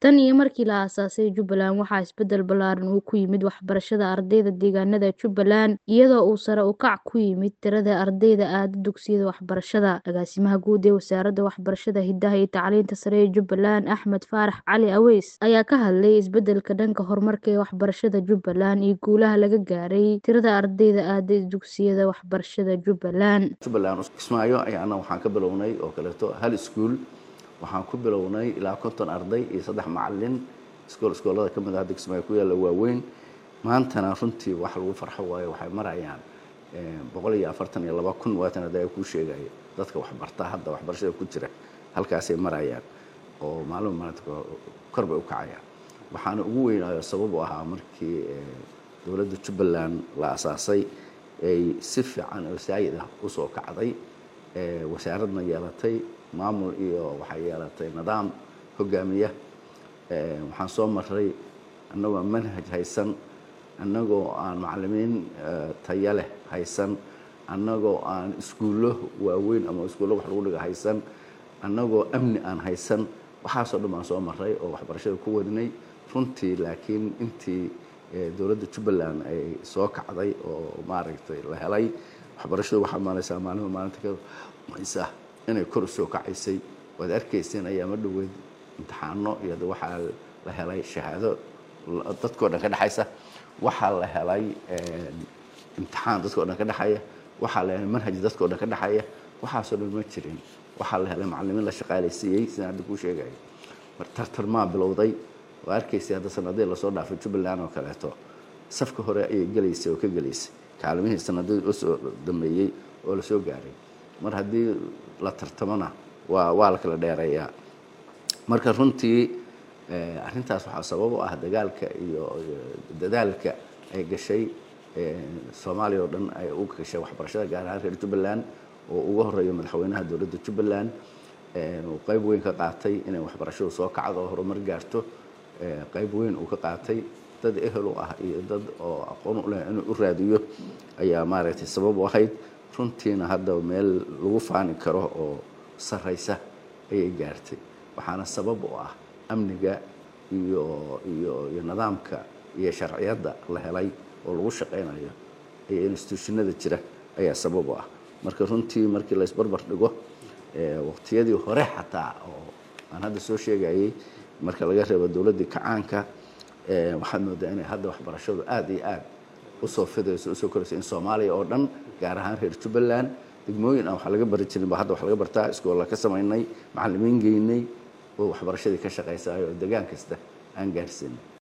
Tan iyo markii la aasaasay Jubbaland, waxaa isbedel ballaaran uu ku yimid waxbarashada ardayda deegaanada Jubbaland iyadoo uu sare u kac ku yimid tirada ardayda aadda dugsiyada waxbarashada. Agaasimaha Guud ee Wasaaradda Waxbarashada, Hidaha iyo Tacliinta Sare ee Jubbaland, Axmed Faarax Cali Aweys, ayaa ka hadlay isbedelka dhanka horumarka ee waxbarashada Jubbaland iyo guulaha laga gaaray tirada ardayda aadda dugsiyada waxbarashada Jubbaland. Jubbaland Kismaayo ayaana waxaan ka bilownay oo kaleeto hal iskuul waxaan ku bilownay ilaa konton arday iyo saddex macalin iskool iskoolada ka mid ah hadda Kismaayo ku yaalla waaweyn maantana runtii wax lagu farxo waayo waxay marayaan boqol iyo afartan iyo laba kun waatan hadda kuu sheegaya dadka waxbarta hadda waxbarashada ku jira halkaasay marayaan oo maalin maalinta kor bay u kacayaan waxaana ugu weynaayo sabab u ahaa markii dowladda Jubbaland la asaasay ay si fiican oo saayid ah usoo kacday wasaaradna yeelatay maamul iyo waxay yeelatay nidaam hogaamiya waxaan soo maray annagoo manhaj haysan annagoo aan macallimiin tayo leh haysan annagoo aan iskuullo waaweyn ama iskuullo wax lagu dhiga haysan annagoo amni aan haysan waxaasoo dhan baan soo maray oo waxbarashada ku wadnay runtii laakiin intii dowladda Jubbaland ay soo kacday oo maaragtay la helay waxbarashadu waxaa maalaysaa maalmo maalinta ka maysa inay kor u soo kacaysay waad arkayseen ayaama dhoweyd imtixaano iyo waxaa la helay shahaado dadkoo dhan ka dhexaysa waxaa la helay imtixaan dadkoo dhan ka dhexaya waxaa la helay manhaj dadkoo dhan ka dhexaya waxaasoo dhan ma jirin waxaa la helay macallimiin la shaqaalaysiiyey sidaan hadda kuu sheegaya tartarmaa bilowday waa arkaysay hadda sanadihii lasoo dhaafay Jubbaland oo kaleeto safka hore ayay gelaysay oo ka gelaysay kaalimihii sanadihii usoo dambeeyey oo lasoo gaaray mar haddii la tartamona waa waa la kala dheereeyaa marka runtii arrintaas waxaa sabab u ah dagaalka iyo dadaalka ay gashay soomaaliya oo dhan ay u gashay waxbarashada gaar ahaan reer Jubbaland oo ugu horeeyo madaxweynaha dowladda Jubbaland uu qayb weyn ka qaatay inay waxbarashadu soo kacdo oo horumar gaarto qayb weyn uu ka qaatay dad ehel u ah iyo dad oo aqoon u leh inuu u raadiyo ayaa maaragtay sabab u ahayd runtiina hadda meel lagu faani karo oo sarraysa ayay gaartay waxaana sabab u ah amniga iyo iyo iyo nidaamka iyo sharciyadda la helay oo lagu shaqaynayo iyo institutionada jira ayaa sabab u ah marka runtii markii la isbarbar dhigo waqtiyadii hore xataa oo aan hadda soo sheegayay marka laga reebo dowladdii kacaanka waxaad moodaa inay hadda waxbarashadu aad iyo aad usoo fidayso usoo korayso in soomaaliya oo dhan gaar ahaan reer Jubbaland degmooyin aan wax laga bari jirin ba hadda wax laga bartaa iskoolla ka samaynay macallimiin geynay oo waxbarashadii ka shaqaysayo oo deegaan kasta aan gaarsiinay